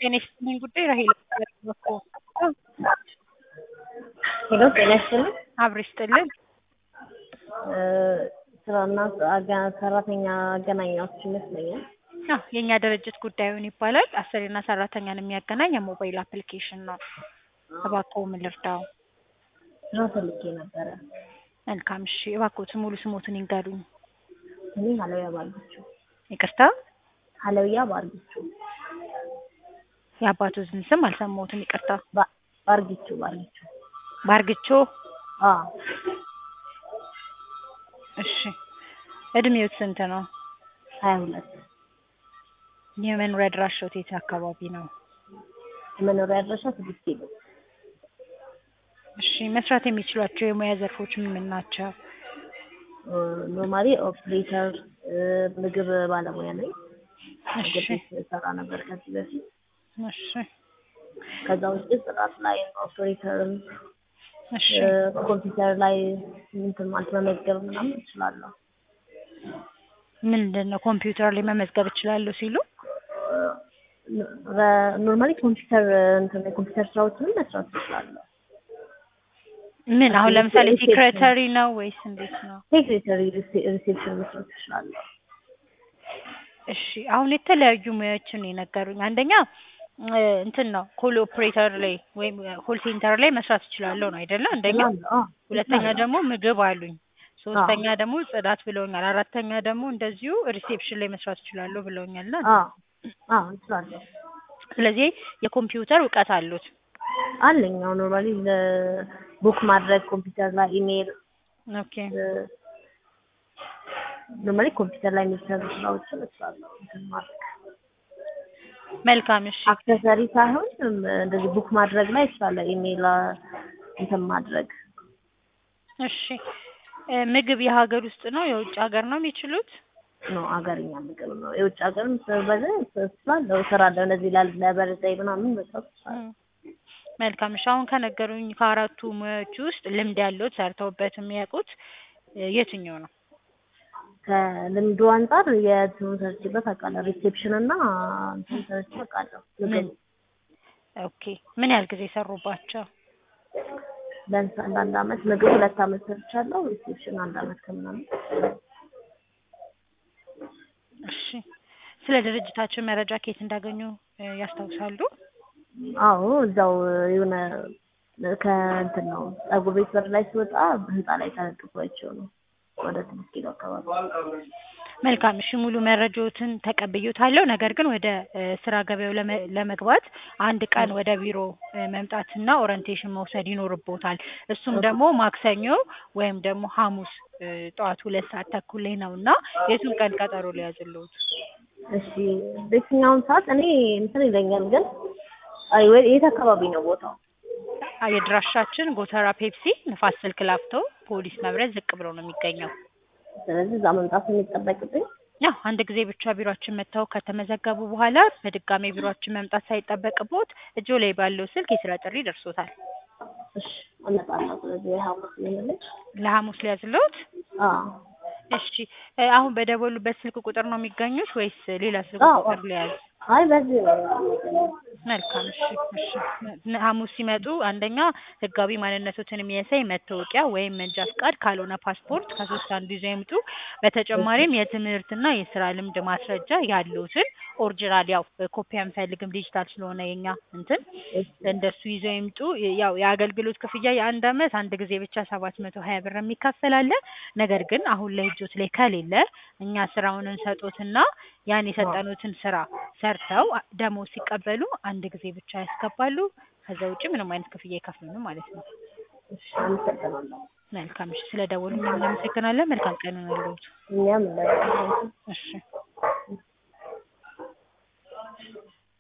ጤና ይስጥልኝ ጉዳይ ራሄል እባላለሁ። ሄሎ ጤና ይስጥልኝ። አብሮ ይስጥልን። እ ስራና አጋ- ሰራተኛ አገናኛዎች ይመስለኛል። አዎ የእኛ ድርጅት ጉዳዩን ይባላል። አሰሪና ሰራተኛን የሚያገናኝ የሞባይል አፕሊኬሽን ነው። እባክዎ ምን ልርዳው? ስራ ፈልጌ ነበረ። መልካም እሺ፣ እባክዎትን ሙሉ ስሞትን ይንገሩኝ። እኔ ሀለውያ ባርጊቹ ይቅርታ፣ ሀለውያ ባርጊቹ የአባቶትን ስም አልሰማሁትም። ይቅርታ። ባ- ባርጊቹ ባርጊቹ ባርግቾ። አዎ እሺ፣ እድሜዎት ስንት ነው? ሀያ ሁለት የመኖሪያ አድራሻዎት የት አካባቢ ነው? የመኖሪያ አድራሻ ስድስት ኪሎ እሺ፣ መስራት የሚችሏቸው የሙያ ዘርፎች ምን ምን ናቸው? ኖርማሊ ኦፕሬተር ምግብ ባለሙያ ነኝ። እሺ ምግብ ቤት ሰራ ነበር ከዚህ በፊት። እሺ ከዛ ውጭ ጽዳት ላይ ኦፕሬተርም እሺ ኮምፒውተር ላይ እንትን ማለት መመዝገብ ምናምን እችላለሁ። ምንድን ነው ኮምፒውተር ላይ መመዝገብ እችላለሁ ሲሉ? ኖርማሊ ኮምፒውተር እንትን የኮምፒውተር ስራዎችንም መስራት እችላለሁ። ምን አሁን ለምሳሌ ሴክሬተሪ ነው ወይስ እንዴት ነው? ሴክሬተሪ ሪሴፕሽን መስራት እችላለሁ። እሺ አሁን የተለያዩ ሙያዎችን ነው የነገሩኝ። አንደኛ እ እንትን ነው ኮል ኦፕሬተር ላይ ወይም ኮል ሴንተር ላይ መስራት እችላለሁ ነው አይደለ? አንደኛ እችላለሁ። አዎ፣ ሁለተኛ እችላለሁ። ደግሞ ምግብ አሉኝ። ሶስተኛ ደግሞ ጽዳት ብለውኛል። አራተኛ ደግሞ እንደዚሁ ሪሴፕሽን ላይ መስራት እችላለሁ ብለውኛል። እና አዎ፣ አዎ እችላለሁ። ስለዚህ የኮምፒውተር እውቀት አሉት። አለኝ አሁን ኖርማሊ ቡክ ማድረግ ኮምፒውተር ላይ ኢሜል ኦኬ ኖርማሊ ኮምፒውተር ላይ የሚሰሩ ስራዎችን እችላለሁ እንትን ማድረግ መልካም እሺ አክሰሰሪ ሳይሆን እም፣ እንደዚህ ቡክ ማድረግ ላይ እችላለሁ። ኢሜል እንትን ማድረግ እሺ እ ምግብ የሀገር ውስጥ ነው የውጭ ሀገር ነው የሚችሉት? ነው አገርኛ ምግብ ነው። የውጭ ሀገርም በዛ እችላለሁ እሰራለሁ። እንደዚህ ላል ለበርዘይ ምናምን መስራት እችላለሁ። ም። መልካም እሺ አሁን ከነገሩኝ ከአራቱ ሙያዎች ውስጥ ልምድ ያለዎት ሰርተውበት የሚያውቁት እ የትኛው ነው? ከልምዱ አንጻር የእንትኑን ሰርቼበት አውቃለሁ። ሪሴፕሽን እና እንትን ሰርቼ አውቃለሁ። ምን? ምግብ ኦኬ ምን ያህል ጊዜ ሰሩባቸው? ቢያንስ አንድ አንድ አመት ምግብ ሁለት አመት ሰርቻለሁ። ሪሴፕሽን አንድ አመት ከምናምን እሺ ስለ ድርጅታችን መረጃ ከየት እንዳገኙ እ ያስታውሳሉ? አዎ እዛው የሆነ ከእንትን ነው ፀጉር ቤት በር ላይ ስወጣ ህንጻ ላይ ተለጥፏቸው ነው ወደ ስድስት ኪሎ አካባቢ መልካም እሺ ሙሉ መረጃዎትን ተቀብዬዎታለሁ። ነገር ግን ወደ እ ስራ ገበያው ለመ ለመግባት አንድ ቀን ወደ ቢሮ እ መምጣትና ኦሪንቴሽን መውሰድ ይኖርቦታል። እሱም ደግሞ ማክሰኞ ወይም ደግሞ ሐሙስ እ ጠዋት ሁለት ሰዓት ተኩል ላይ ነው እና የቱን ቀን ቀጠሮ ሊያዝልዎት? እሺ በየትኛውም ሰዓት እኔ እንትን ይለኛል ግን አይ ወይ የት አካባቢ ነው ቦታው? አ የድራሻችን ጎተራ ፔፕሲ ንፋስ ስልክ ላፍቶ ፖሊስ መብረት ዝቅ ብሎ ነው የሚገኘው። ስለዚህ እዛ መምጣት የሚጠበቅብኝ ያው አንድ ጊዜ ብቻ ቢሮአችን መጥተው ከተመዘገቡ በኋላ በድጋሚ ቢሮአችን መምጣት ሳይጠበቅቦት እጆ ላይ ባለው ስልክ የስራ ጥሪ ይደርሶታል። እሺ እመጣለሁ። ስለዚህ የሐሙስ ይሆንልኝ። ለሐሙስ ሊያዝልዎት? አዎ እሺ እ አሁን በደወሉበት ስልክ ቁጥር ነው የሚገኙት ወይስ ሌላ ስልክ አዎ። ቁጥር ሊያዝ? አይ በዚህ ነው የምገኘው። መልካም እሺ እሺ ነ- ሐሙስ ሲመጡ አንደኛ ህጋዊ ማንነቶትን የሚያሳይ መታወቂያ ወይም መንጃ ፍቃድ ካልሆነ ፓስፖርት ከሶስት አንዱ ይዘው ይምጡ። በተጨማሪም የትምህርትና የስራ ልምድ ማስረጃ ያሉትን ኦሪጂናል ያው ኮፒ አንፈልግም ዲጂታል ስለሆነ የኛ እንትን እንደሱ ይዘው ይምጡ። ያው የአገልግሎት ክፍያ የአንድ አመት አንድ ጊዜ ብቻ ሰባት መቶ ሀያ ብር የሚከፈል አለ። ነገር ግን አሁን ላይ እጆት ላይ ከሌለ እኛ ስራውን እንሰጦትና ያን የሰጠኑትን ስራ ሰርተው አ- ደሞዝ ሲቀበሉ አንድ ጊዜ ብቻ ያስገባሉ። ከዛ ውጪ ምንም አይነት ክፍያ አይከፍሉንም ማለት ነው። እሺ አመሰግናለሁ። መልካም እሺ፣ ስለ ደወሉ እኛም እናመሰግናለን። መልካም ቀን ይሁንልዎት። እኛም እንደዛ እሺ